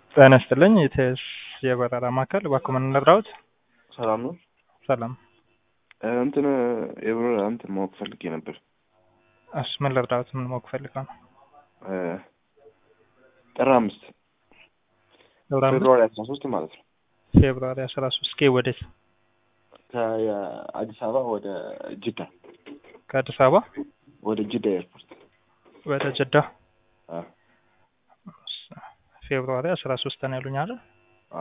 ጤና ይስጥልኝ የቴስ የበረራ ማዕከል እባክዎ ምን ልርዳዎት? ሰላም ነው። ሰላም። እንትን የበረራ እንትን ማወቅ ፈልጌ ነበር። እሺ ምን ልርዳዎት? ምን ማወቅ ፈልገው ነው? ጥር አምስት ጥር አምስት ፌብሩዋሪ አስራ ሶስት ማለት ነው። ፌብሩዋሪ አስራ ሶስት ኬ ወዴት? ከአዲስ አበባ ወደ ጅዳ ከአዲስ አበባ ወደ ጅዳ ኤርፖርት ወደ ጅዳ አ ፌብሩዋሪ አስራ ሶስት ነው ያሉኝ አይደል? አ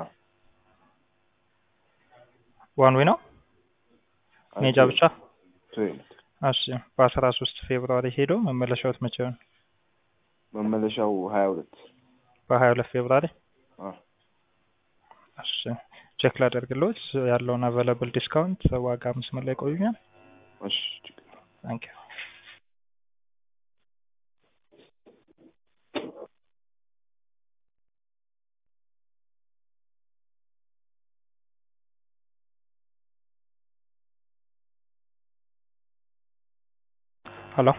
ዋን ዌይ ነው ሜጃ ብቻ? ትሬን እሺ በአስራ ሶስት ፌብሩዋሪ ሄደው መመለሻዎት መቼ ነው? መመለሻው ሀያ ሁለት በሀያ ሁለት ፌብሩዋሪ አ እሺ ቼክ ላደርግልዎት ያለውን አቬለብል ዲስካውንት ዋጋ መስመር ላይ ቆዩኛል። እሺ ታንክ ዩ ሄሎ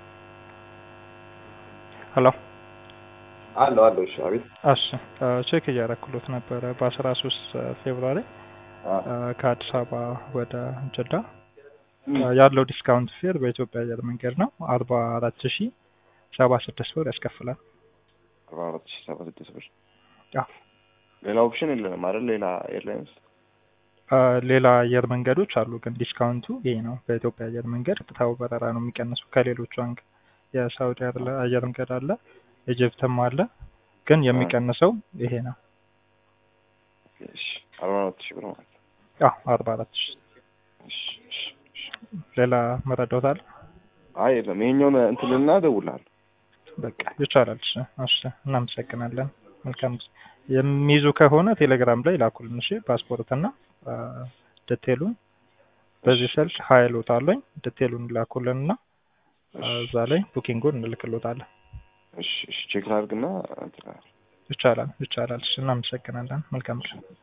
ሄሎ አለው አለው። እሺ አቤት። እሺ ቼክ እያደረኩሎት ነበረ በአስራ ሶስት ፌብሩዋሪ ከአዲስ አበባ ወደ ጅዳ ያለው ዲስካውንት ፌር በኢትዮጵያ አየር መንገድ ነው አርባ አራት ሺ ሰባ ስድስት ብር ያስከፍላል። አርባ አራት ሺህ ሰባ ስድስት ብር። አዎ። ሌላ ኦፕሽን የለንም አይደል? ሌላ ኤርላይንስ ሌላ አየር መንገዶች አሉ፣ ግን ዲስካውንቱ ይሄ ነው። በኢትዮጵያ አየር መንገድ ቀጥታው በረራ ነው የሚቀንሱ ከሌሎቹ አንግ የሳውዲ አየር መንገድ አለ፣ ኢጅፕትም አለ፣ ግን የሚቀንሰው ይሄ ነው። እሺ አርባ አራት ሺህ ብር ማለት ነው። አዎ አርባ አራት ሺ እሺ እሺ እሺ። ሌላ መረዳት አለ? አይ የለም፣ ይሄኛውን እንትን ልና እደውልልሃለሁ። በቃ ይቻላል። እሺ እሺ፣ እናመሰግናለን። መልካም ጊዜ። የሚይዙ ከሆነ ቴሌግራም ላይ ላኩልን። እሺ ፓስፖርት እና ዲቴሉን በዚህ ስልክ ሀይሎት አለኝ። ዲቴሉን ላኩልን እና እዛ ላይ ቡኪንጉን እንልክሎታለን። እሺ እሺ፣ ቼክ ላድርግና እንትን ይቻላል ይቻላል። እሺ እናመሰግናለን። መልካም ጊዜ